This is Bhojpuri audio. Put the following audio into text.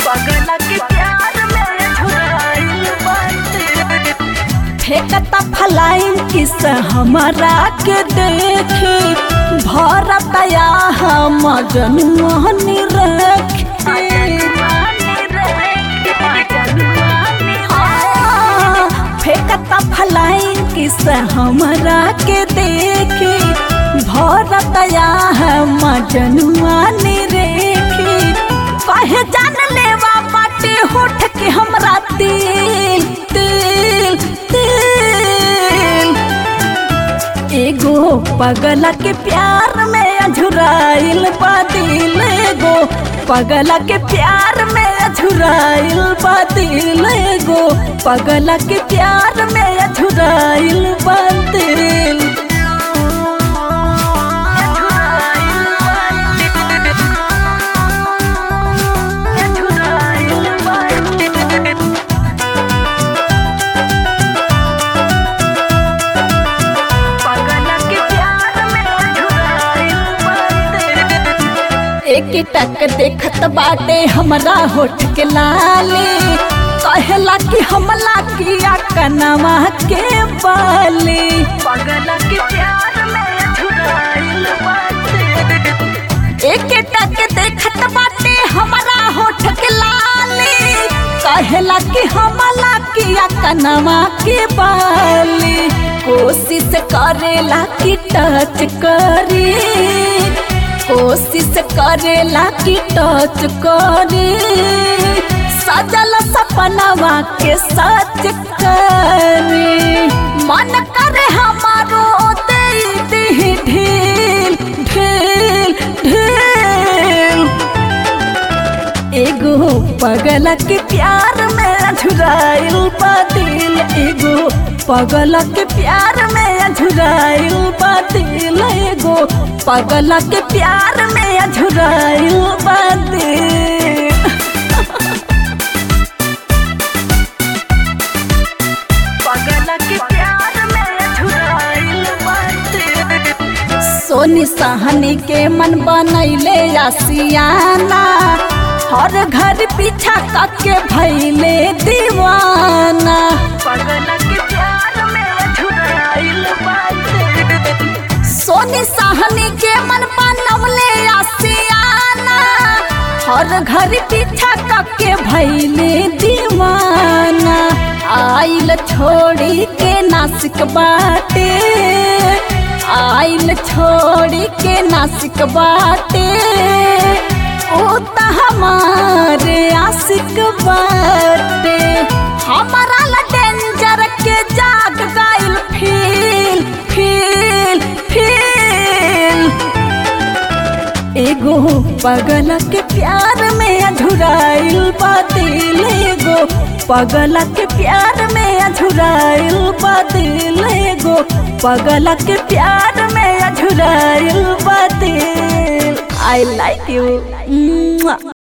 पगला के प्यार में झुराइल बाटे फेंकता फलाइन किस हमारा के देखे भरतया हम जनुआनी रखे फेंकता फलाइन किस हमारा के देखे भरतया हम जनुआनी रेखे कहे जान लेवा बाटे होठ के हमरा तिल तिल तिल एगो पगला के प्यार में अझुराइल बा दिल एगो पगला के प्यार में अझुराइल बा दिल एगो पगला के प्यार में अझुराइल बा दिल एक टक देखत बाटे हमरा होठ के लाले कहला कि हमला किया कनवा के बाले पगला के प्यार में झुराइल बाटे एक टक देखत बाटे हमरा होठ के लाले कहला कि हमला किया कनवा के बाले कोशिश करेला कि टच करे कोशिश करेला कि टच करे सजल सपनवा के सच करे मन करे हमारो दे दे ढील ढील ढील एगो पगला के प्यार में झुराइल दिल एगो पगला के प्यार में झुराइल दिल एगो पगला के प्यार में झुराइल दिल पगला के प्यार में झुराइल बाटे सोनी सहनी के मन बनैले आसियाना हर घर पीछा करके भैले दीवाना पगला के प्यार में झुराइल बाटे सोनी सहनी के मन बनवले आसियाना हर घर पीछा करके भैले दीवाना आइल छोड़ी के नासिक बाटे आइल छोड़ी के नासिक बाटे ओ त हमारे आशिक बाटे हमारा ला डेंजर के जाग गइल फील फील फील एगो पगला के प्यार में अधुराइल दिल एगो पगला के प्यार में अधुराइल दिल एगो पगला के प्यार में अधुराइल दिल आई लाइक यू